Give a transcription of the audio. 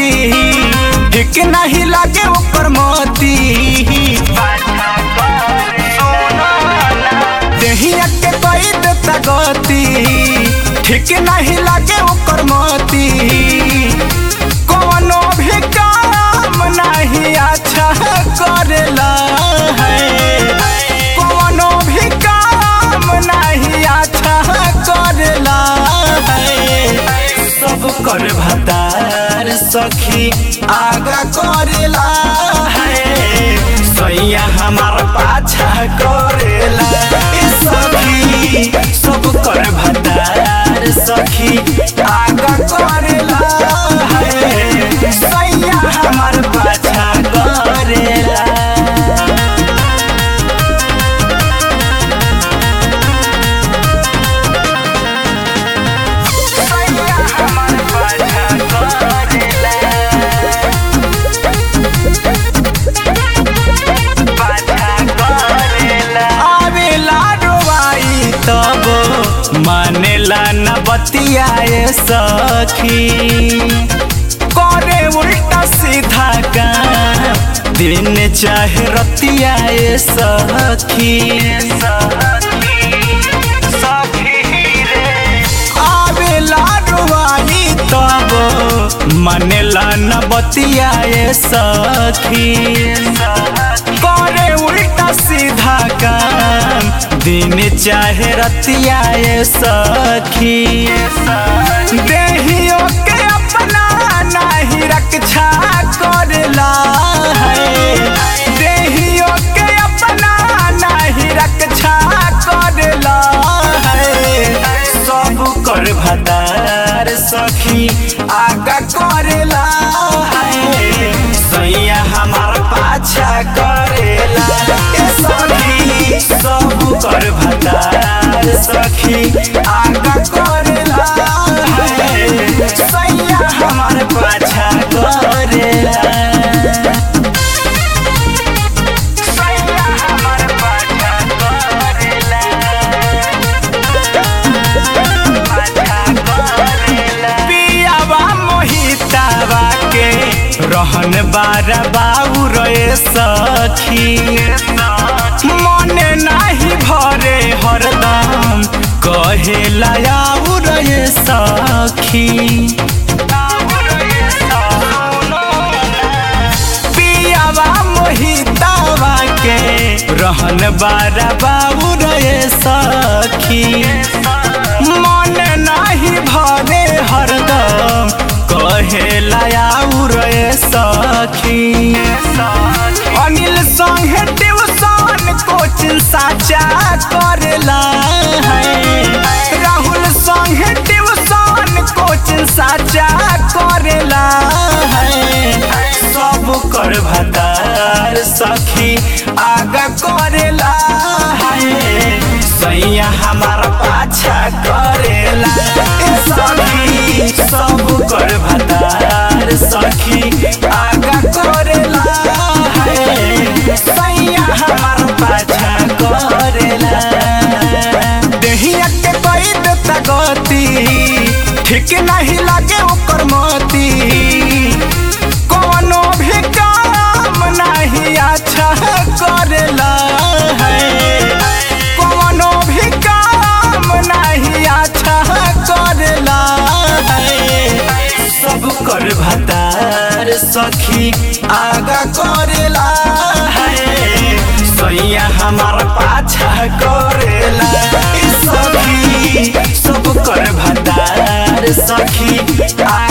ठीक नहीं लागे ओकर मोती देहिया के कोई देता गति ठीक नहीं लागे ओकर मोती कोनो भी काम नहीं अच्छा करेला है कोनो भी काम नहीं अच्छा करेला है सब कर भतार सखी आगा करेला है सैया हमार पाछा करेला ए सखी सब कर भतार सखी आगा करेला है सैया हमार पाछा करेला आवेला डोबाई तब मानेला न बतियाए सखी करे उल्टा सीधा काम दिन चाहे रतियाए सखी आवेला डोबाई तब मानेला न बतियाए सखी करे उल्टा सीधा काम दिन चाहे रतियाए सखी देहियो के अपना नहीं रक्षा करला है देहियो के अपना नहीं रक्षा करला है सब कर भदार सखी आगा करेला है सैया हमार पाछा करेला ए सखी सब कर भदार सखी आगा करेला है सैया हमार पाछा करेला सैया हमार पाछा करेला पियावा मोहितावा के रहन बारा बाऊ रे सखी मने नाही भरे हरदम कहे लायाऊ रे सखी पियावा मोहितावा के रहन बारा बाऊ रे सखी मन नाही भरे हरदम कहे लायाऊ रे सखी अनिल संगे ट्यूशन कोचिंग साचा करेला है राहुल संगे ट्यूशन कोचिंग साचा करेला है सब कर भतार सखी आगा करेला है सैया हमार पाछा करेला ए सखी सब कर भतार सखी आगा करेला है सैया हमार पाछा करेला देहिया के कोई देता गति ठीक नहीं लागे ओकर मोती कोनो भी काम नहीं अच्छा करेला है कोनो भी काम नहीं अच्छा करेला है सब कर भतार सखी आगा करेला है सैया हमार पाछा करेला ए सखी सब कर भतार सखी आ